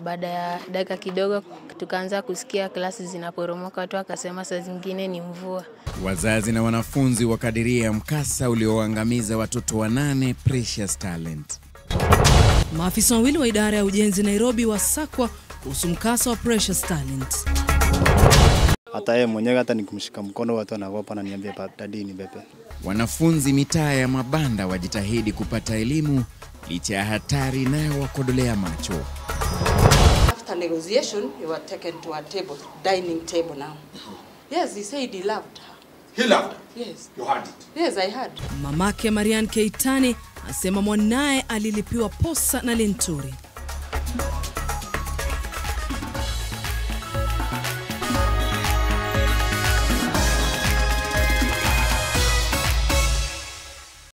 baada ya dakika kidogo tukaanza kusikia klasi zinaporomoka. Watu wakasema saa zingine ni mvua. Wazazi na wanafunzi wakadiria mkasa ulioangamiza watoto wanane Precious Talent. Maafisa wawili wa idara ya ujenzi Nairobi wasakwa kuhusu mkasa wa Precious Talent. hata yeye mwenyewe hata nikimshika mkono watu wanaogopa na niambia dadi ni bebe. Wanafunzi mitaa ya mabanda wajitahidi kupata elimu licha ya hatari inayowakodolea macho. After negotiation, you were taken to a table, dining table now. Yes, he said he loved her. He loved her. Yes. You heard it. Yes, I had. Mamake Marian Keitani asema mwanaye alilipiwa posa na Linturi.